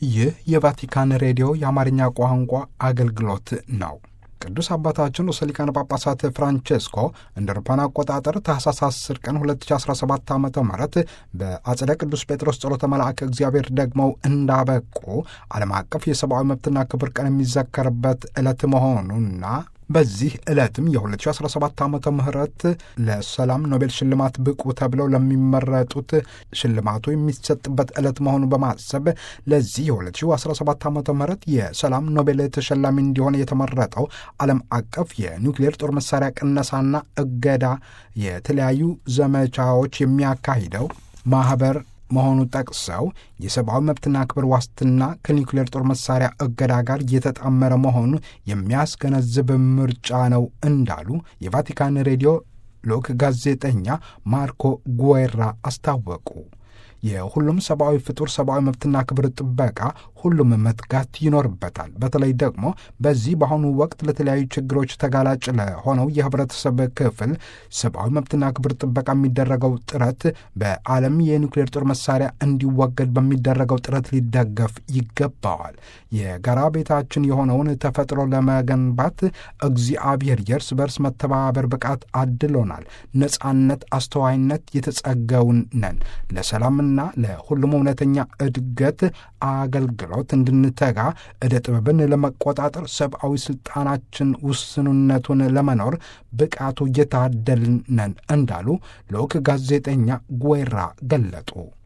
ይህ የቫቲካን ሬዲዮ የአማርኛ ቋንቋ አገልግሎት ነው። ቅዱስ አባታችን ርዕሰ ሊቃነ ጳጳሳት ፍራንቼስኮ እንደ አውሮፓውያን አቆጣጠር ታህሳስ 10 ቀን 2017 ዓ ም በአጽደ ቅዱስ ጴጥሮስ ጸሎተ መልአከ እግዚአብሔር ደግመው እንዳበቁ ዓለም አቀፍ የሰብአዊ መብትና ክብር ቀን የሚዘከርበት ዕለት መሆኑና በዚህ ዕለትም የ2017 ዓመተ ምህረት ለሰላም ኖቤል ሽልማት ብቁ ተብለው ለሚመረጡት ሽልማቱ የሚሰጥበት ዕለት መሆኑን በማሰብ ለዚህ የ2017 ዓመተ ምህረት የሰላም ኖቤል ተሸላሚ እንዲሆን የተመረጠው ዓለም አቀፍ የኒውክሌር ጦር መሳሪያ ቅነሳና እገዳ የተለያዩ ዘመቻዎች የሚያካሂደው ማኅበር መሆኑ ጠቅሰው የሰብአዊ መብትና ክብር ዋስትና ከኒውክሌር ጦር መሳሪያ እገዳ ጋር የተጣመረ መሆኑ የሚያስገነዝብ ምርጫ ነው እንዳሉ የቫቲካን ሬዲዮ ልዑክ ጋዜጠኛ ማርኮ ጉዌራ አስታወቁ። የሁሉም ሰብአዊ ፍጡር ሰብአዊ መብትና ክብር ጥበቃ ሁሉም መትጋት ይኖርበታል። በተለይ ደግሞ በዚህ በአሁኑ ወቅት ለተለያዩ ችግሮች ተጋላጭ ለሆነው የህብረተሰብ ክፍል ሰብአዊ መብትና ክብር ጥበቃ የሚደረገው ጥረት በዓለም የኒውክሌር ጦር መሳሪያ እንዲወገድ በሚደረገው ጥረት ሊደገፍ ይገባዋል። የጋራ ቤታችን የሆነውን ተፈጥሮ ለመገንባት እግዚአብሔር የእርስ በርስ መተባበር ብቃት አድሎናል። ነጻነት፣ አስተዋይነት የተጸገውን ነን። ለሰላምና ለሁሉም እውነተኛ እድገት አገልግሎት እንድንተጋ ዕደ ጥበብን ለመቆጣጠር ሰብአዊ ስልጣናችን ውስንነቱን ለመኖር ብቃቱ እየታደልን ነን እንዳሉ ልዑክ ጋዜጠኛ ጉዌራ ገለጡ።